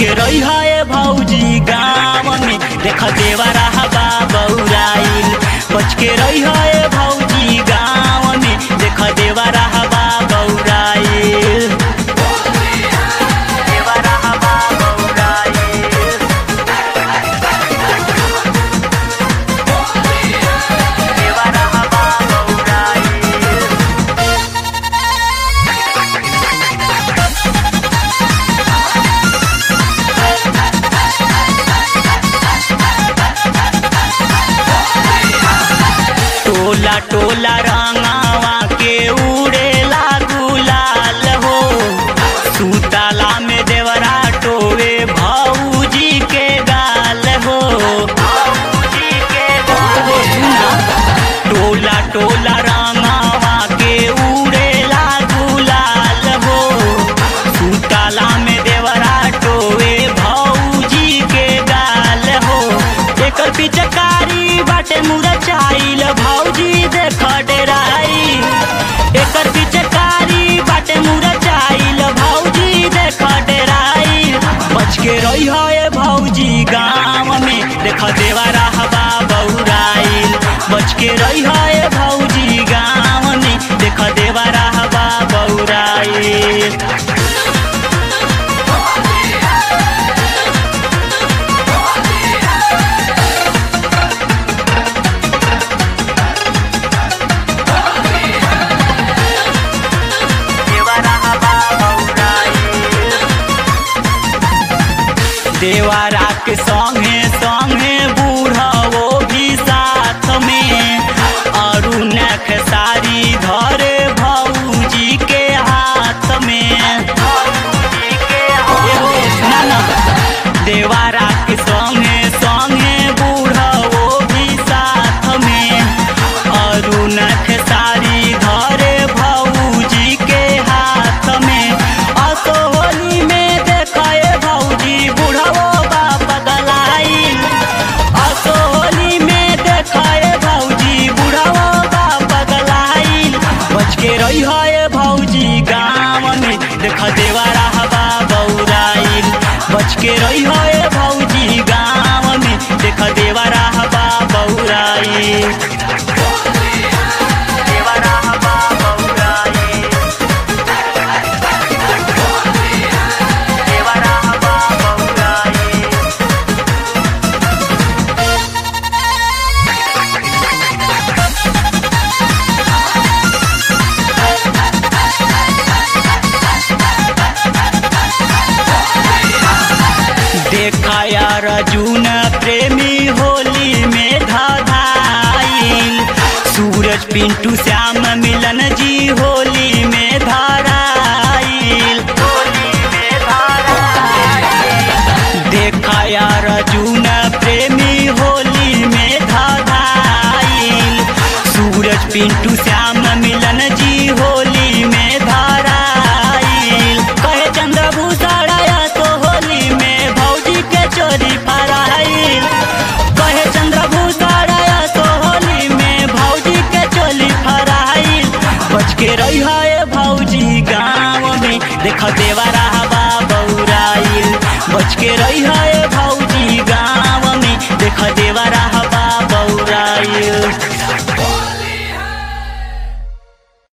के रही है भौजी गाँव में देख देवा रहा बौराइल बच के रही है भौजी गाँव में देख देवा रहा बौराइल देवा रहा बौराइल देवा रहा बौराइल टोला टोला रंगावा के उड़ेला गुलाल हो सुताला में देवरा टोवे भौजी के गाल हो भौजी के गाल हो टोला टोला रंगावा के उड़ेला गुलाल हो सुताला में देवरा टोवे भौजी के गाल हो एकर पिचकारी बाटे मुरचाइल भौजी देख डेराई एकर पिचकारी बाटे मुरचाइल भौजी देख डेराई बच के रही है भौजी गाँव में देख देवा रहबा बौराइल बच के रही है भौजी गाँव में देख देवा रहबा बौराइल देवारा के संगे संगे बूढ़ा वो भी साथ में अरुण खेसारी धरे भौजी के हाथ में एहो, ना, ना। देवारा के संगे संगे बूढ़ा वो भी साथ में अरुण खेसारी धरे भौजी के हाथ में असोहली में देखाए भौजी बुढ़ाओ बाप गलाइल असोहली में देखाए भौजी बुढ़ाओ बाप गलाइल बच के रही है भौजी गाँव में देख देवा रहबा बौराइल बच के रही है भौजी गाँव में देख देवा रहबा बौराइल देवा रहबा बौराइल देवा रहबा बौराइल देखा यार अर्जुन प्रेमी होली में धाधाइल सूरज पिंटू श्याम मिलन जी होली में धाराइल देखा यार अर्जुन प्रेमी होली में धाधाइल सूरज पिंटू श्याम मिलन जी होली में धाराइल कहे चंद्रभूषण तो होली में भौजी के चोरी फराइल कहे चंद्रभूषण तो होली में भौजी के चोली फराइल बच के रही है भौजी गाँव में देख देवा रहबा बौराइल बच के रही है